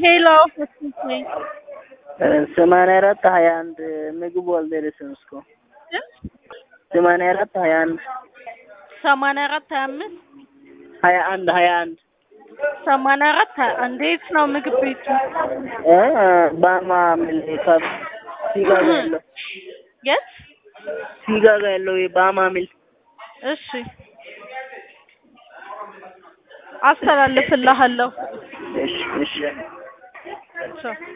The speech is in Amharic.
ሄሎ መስፍን ነኝ። ሰማንያ አራት ሀያ አንድ ምግቡ አልደረሰም እስካሁን። ሰማንያ አራት ሀያ አንድ ሰማንያ አራት ሀያ አምስት ሀያ አንድ ሀያ አንድ ሰማንያ አራት ሀያ አንድ የት ነው ምግብ ቤቱ? እ ባማ ሚል ካብ ሲጋ ጋ ያለው የት? ሲጋ ጋ ያለው የባማ ሚል እሺ አስተላልፍልሃለሁ። እሺ እሺ ቻው